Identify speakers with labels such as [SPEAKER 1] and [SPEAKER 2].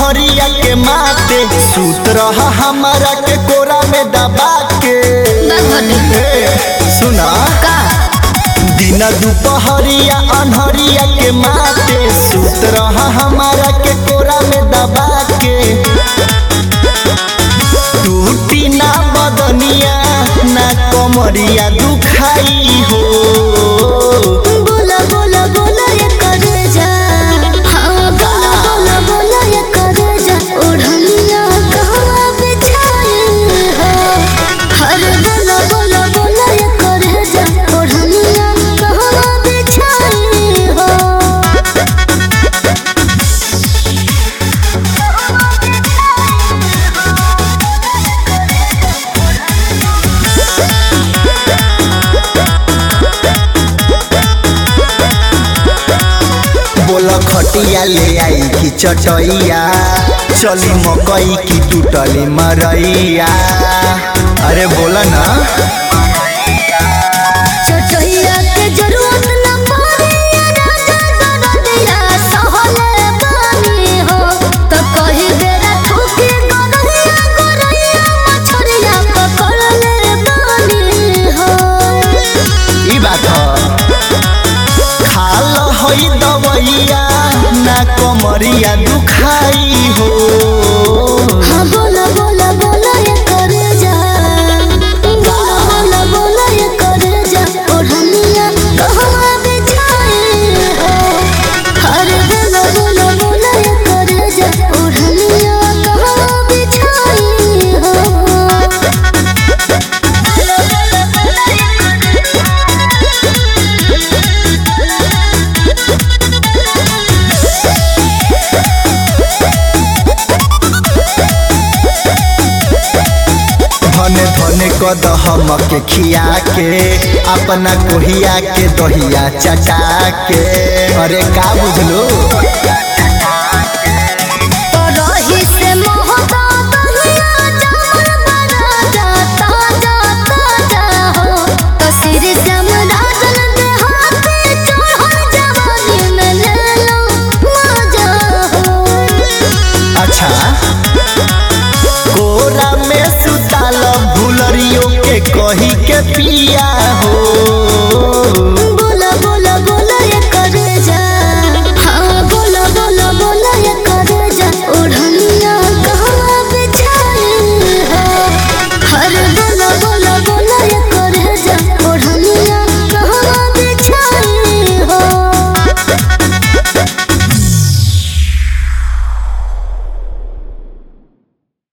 [SPEAKER 1] अनहरिया के माते सूत रहा हमारा के कोरा में दबा के ए, सुना
[SPEAKER 2] का
[SPEAKER 1] दिन दुपहरिया अनहरिया के माते सूत रहा हमारा के कोरा में दबा के टूटी ना बदनिया ना कमरिया दुखाई हो
[SPEAKER 2] बोला बोला बोला ये करे जा हाँ बोला बोला बोला ये करे जा ओढ़निया कहवा बिछाई हो हर बोला बोला बोला ये करे जा ओढ़निया कहवा बिछाई हो
[SPEAKER 1] बोल खटिया ले आई कि चटैया चली मकई की टूटली मरैया अरे बोला ना
[SPEAKER 2] चटैया के जरूरत न पड़े राजा दरदिया सहले बानी हो तो कही बेरा ठोके गरहिया गरहिया मछरिया पकड़ ले बानी हो
[SPEAKER 1] ई बात ह खाल हई दवैया ना कमरिया दुखाई हो
[SPEAKER 2] हाँ बोला बोला बोला ये करे जा बोला बोला बोला ये करे जा ओढ़निया कहवा बिछाई हो हर बोला बोला बोला ये करे जा ओढ़निया कहवा बिछाई हो
[SPEAKER 1] धने धने कद हम के खिया के अपना कोहिया के दहिया चटा के अरे का बुझलो
[SPEAKER 2] रही से मोहता बहिया जामर बना जाता जाता जाहो तो सिर समराजन दे हाथे चढ़ल जवानी में ले लो मजा हो
[SPEAKER 1] अच्छा कोरा में सुताल भूलरियो के कही के पिया हो